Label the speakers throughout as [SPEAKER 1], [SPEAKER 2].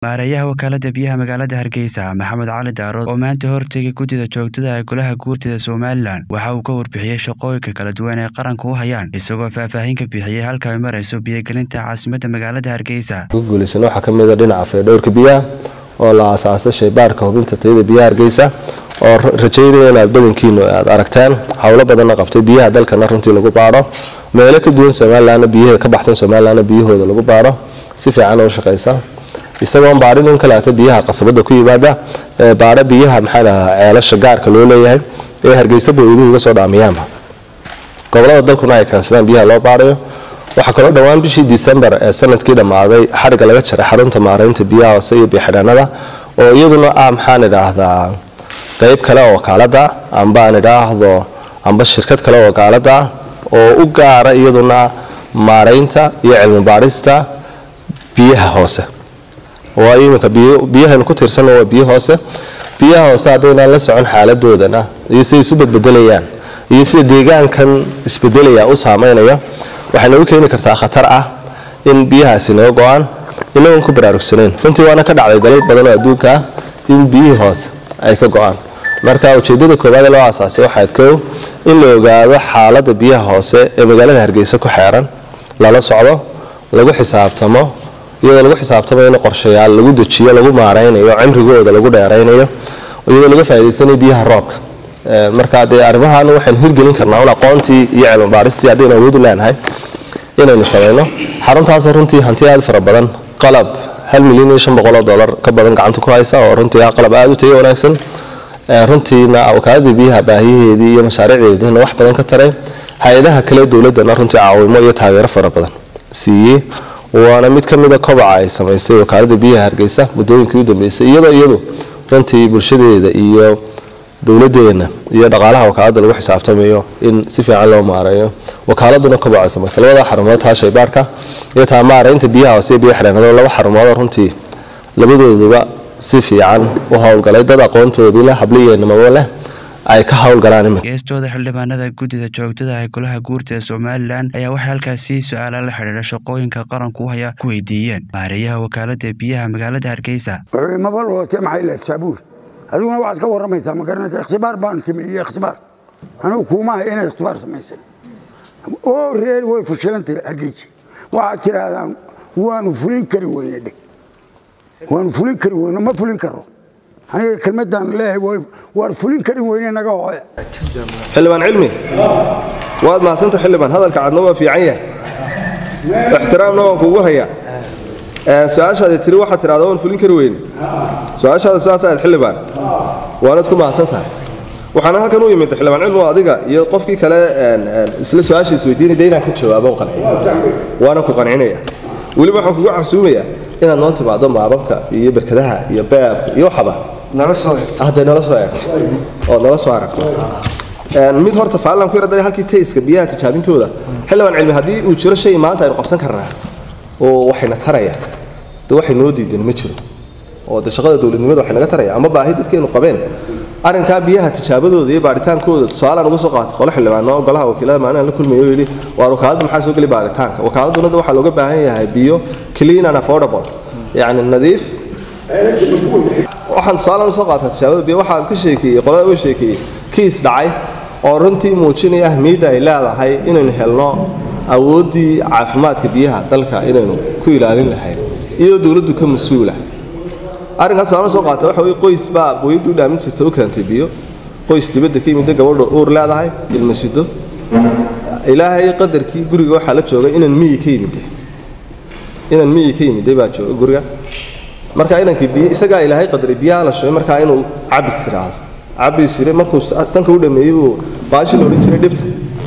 [SPEAKER 1] maareeyaha wakaalada biyaha magaalada hargeysa maxamed cali daarood oo maanta hortegay guddida joogtada ee golaha guurtida somalilan waxa uu ka warbixiyey shaqooyinka kala duwan ee qaranka u hayaan isagoo faahfaahin ka bixiyey halka ay marayso biyogelinta caasimada magaalada hargeysa
[SPEAKER 2] guulaysan waxaa ka mida dhinaca faydhowrka biyaha oo la aasaasay shaybaarka hubinta tayada biyaha hargeysa oo rajaynaya inaad badankiinu aad aragtaan howlo badanna qabtay biyaha dalkana runtii lagu baadho meelo ka duwan somalilanna biyaha ka baxsan somalilanna biyahooda lagu baadho si fiican oo shaqaysa isagoon baadhin in kaleeto biyaha qasabada ku yimaada baadho biyaha maxaa dhahaa ceelasha gaarka loo leeyahay ee hargeysa booyduhu uga soo dhaamiyaanba gobolada dalkuna ay keensadaan biyaha loo baadhayo waxaa kaloo dhowaan bishii disembar ee sanadkii dhammaaday xariga laga jaray xarunta maaraynta biyaha hoose iyo bixidhaanada oo iyaduna ah maxaan idhaahdaa qayb kale oo wakaalada amba aan idhaahdo amba shirkad kale oo wakaalada oo u gaara iyaduna maaraynta iyo cilmi baadhista biyaha hoose waa iminka biyahaynu ku tiirsan waa biyo hoose biyaha hoose haddaynaan la socon xaaladoodana iyo siday isu bedbedelayaan iyo sida deegaankan isbedelaya u saameynaya waxay nagu keeni kartaa khatar ah in biyahaasi naga go-aan inagoon ku baraarugsanayn runtii waana ka dhacday dalal badan oo adduunka ah in biyihii hoose ay ka go-aan marka ujeedada koowaad ee loo aasaasay waxaad kow in la ogaado xaaladda biyaha hoose ee magaalada hargeysa ku xeeran lala socdo lagu xisaabtamo iyadoo lagu xisaabtamayo in qorshayaal lagu dejiyo lagu maaraynayo cimrigooda lagu dheeraynayo iyadoo laga faa'idaysanayo biyaha roobka marka dee arrimahan waxaynu hirgelin karnaa un aqoontii iyo cilmi baaristii haddaynu awood u leenahay inaynu samayno xaruntaasoo runtii hanti aad fara badan qalab hal milyan iyo shan boqol oo dollar ka badan gacanta ku haysa oo runtii ah qalab aada u tayo wanaagsan runtiina wakaaladii biyaha baahiyaheedii iyo mashaariicdeedina wax badan ka taray hay-adaha kale dowladana runtii caawimo iyo taageero fara badan siiyey waana mid ka mida kobaca ay samaysay wakaalada biyaha hargeysa muddooyinkii u dambeysay iyadoo iyadu runtii bulshadeeda iyo dowladeena iyo dhaqaalaha wakaalada lagu xisaabtamayo in si fiican loo maareeyo wakaaladuna kobaca ay samaysay labada xarumood taa shaybaarka iyo taa maaraynta biyaha hoose biyo xireenado laba xarumoodoo runtii labadooduba si fiican u howlgalay dad aqoontoodii leh habliyeenimabo leh ay ka howlgalaan imika
[SPEAKER 1] geestooda xildhibaanada guddida joogtada ee golaha guurta ee somalilan ayaa waxay halkaasi su-aala la xidhiidha shaqooyinka qaranku u haya ku weydiiyeen maareeyaha wakaalada biyaha magaalada hargeysa
[SPEAKER 3] wuxuu mabal wate maxay leed saabuur adiguna waxaad ka warramaysaa ma garanaysa ikhtibaar baan timi iyo ikhtibaar anigu kuumaha inay ikhtibaar samaysay oo reer way fashilantay hargeysa waxaad tidhaahdaan waanu fulin kari weyne dheh waanu fulin kari weyne ma fulin karo aniga kelmadaan leeyahay waar fulin kari weyne naga hooya
[SPEAKER 2] xildhibaan cilmi waad mahadsanta xildhibaan hadalka cadna waa fiican yahay ixtiraamna waan kuugu hayaa su-aashaadi tiri waxaad tidhahda waan fulin kari weyne su-aashaada sidaas ahayd xildhibaan waanad ku mahadsan tahay waxaana halkan u yimid xildhibaan cilmi oo adiga iyo qofkii kale isla su-aasha isweydiinay de inaan ka jawaabo qanciyo waana ku qancinaya weliba waxaan kugu casuumayaa inaad noo timaado maababka iyo berkadaha iyo beebka iyo waxaba hadday nala soo eegto ood nala soo aragto mid horta faalan ku yarada halkii tayska biyaha tijaabintooda xildhibaan cilmi haddii uu jiro shay maanta aynu qabsan karnaa oo waxayna taraya de waxay noo diidan ma jiro oo de shaqada dowladnimada waxay naga taraya ama baahi dadkeenu qabeen arrinkaa biyaha tijaabadooda iyo baaritaankooda tusaalaan uga soo qaatay qole xildhibaano golaha wakiilada maalin la kulmayo yidhi waa wakaaladda maxaa soo geli baaritaanka wakaaladuna waxaa looga baahan yahay biyo clean and affordable yacni nadiif waxaan tusaalaan usoo qaatay tijaabada biyo waxaa ka sheekeeyey qolada uga sheekeeyey kiis dhacay oo runtii muujinaya ahmiyadda ay leedahay inaynu helno awooddii caafimaadka biyaha dalka inaynu ku ilaalin lahayn iyadoo dowladdu ka mas-uula arrinkaa tusaale soo qaata waxa weye qoys baa booyaddu u dhaamin jirta u keentay biyo qoys dibadda ka yimidda gabadha uur leedahay ilmasido ilaahay qadarkii guriga waxaa la joogay inan miyi ka yimiday inan miyi ka yimiday baa jooga guriga marka inankii biyo isagaa ilaahay qadaray biyaha la shubay markaa inuu cabis tiraahdo cabis yiri markuu sanka u dhameeyey buu baashi la odhan jiray dhibta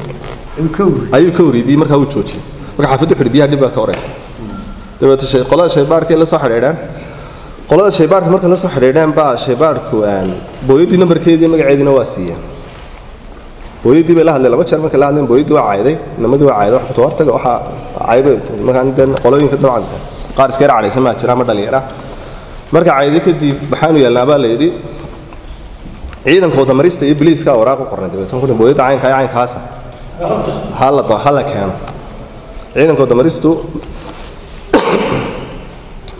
[SPEAKER 2] ayuu ka wariyey biyo markaa uu joojiyey marka xaafaddu xidhi biyaha dhib baa ka horeysa dabeeta qolada shaybaarkay la soo xidhiidhaan qolada shaybaarka marka la soo xidhiidheen baa shaybaarku booyaddii nambarkeedii magaceediina waa siiyeen booyaddii bay la hadleen laba jeer markay la hadleen booyaddii waa cayday inamadii waa cayday wax ku tawartaga waxaa caybay markaan den qolooyinka dabcan qaar iska yar cadhaysan maa jira ama dhalinyara marka cayday kadib maxaanu yeelnaa baa la yidhi ciidanka wadamarista iyo biliiska waraaq u qornay dabeetan ku booyadda caynka iyo caynkaasa hala hala keeno ciidanka wadamaristu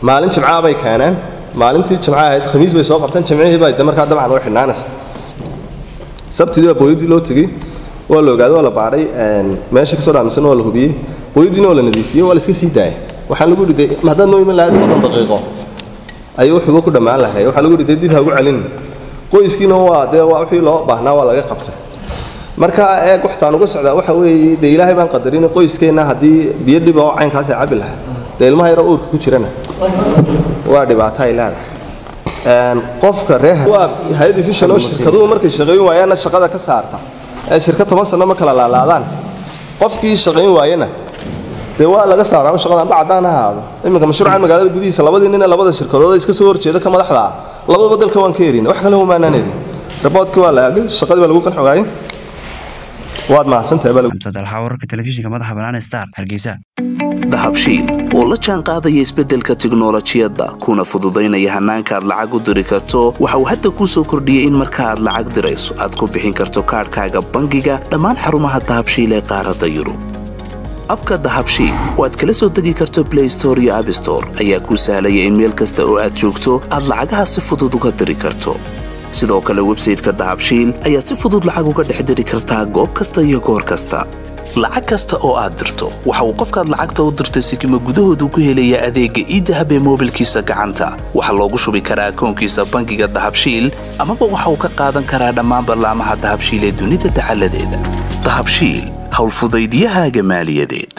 [SPEAKER 2] maalin jimcaha bay keeneen maalintii jimcaha ahayd khamiis bay soo qabteen jimcihii baa de markaa dabcan way xidhnaanaysa sabtidii baa booyadii loo tegey waa la ogaaday waa la baadhay meesha kasoo dhaamisan waa la hubiyey booyadiina waa la nadiifiyey waa la iska sii daayay waxaan lagu yidhi de haddaad noo iman lahayd soddon daqiiqo ayuu wuxuuba ku dhammaan lahay waxaa lagu yidhi de dib ha ugu celin qoyskiina waa dee waa wixii loo baahnaa waa laga qabtay marka eeg waxtaan uga socdaa waxa weeye dee ilaahay baan qadarin qoyskeenna haddii biyo dhiba oo caynkaas ay cabi lahaa dee ilmaha yaroo uurka ku jirana waa dhibaato ay leedahay qofka reer waa hay-ad efishan oo shirkaduhu markay shaqayn waayaanna shaqada ka saarta ee shirka toban sano ma kala laalaadaan qofkii shaqayn waayana dee waa laga saaraa shaqada amba caddaan ha ahaado iminka mashruucan magaalada gudihiisa labadii nina labada shirkadood iska soo horjeeda ka madaxda ah labadaba dalka waan ka erina wax kale humaanaan erin raboodkii waa la aagay shaqadii baa lagu qanxi waayey waad mahadsantahay
[SPEAKER 1] xamsad alxaa wararka telefishinka madaxa bannaan star hargeysa
[SPEAKER 4] dahabshiil oo la jaan qaadaya isbeddelka tiknolojiyadda kuna fududaynaya hannaanka aad lacag u diri karto waxa uu hadda kuu soo kordhiyey in marka aad lacag dirayso aad ku bixin karto kaadhkaaga bangiga dhammaan xarumaha dahabshiil ee qaaradda yurub abka dahabshiil oo aad kala soo degi karto blay store iyo abstore ayaa kuu sahlaya in meel kasta oo aad joogto aad lacagaha si fudud uga diri karto sidoo kale websayteka dahabshiil ayaad si fudud lacag uga dhex diri kartaa goob kasta iyo goor kasta lacag kasta oo aad dirto waxa uu qofkaad lacagta u dirtay sikima gudahoodu ku helayaa adeegga iidahab ee moobilkiisa gacanta waxaa loogu shubi karaa akoonkiisa bangiga dahabshiil amaba waxa uu ka qaadan karaa dhammaan ballaamaha dahabshiil ee dunida dacaladeeda dahabshiil howlfudaydiyahaaga maaliyadeed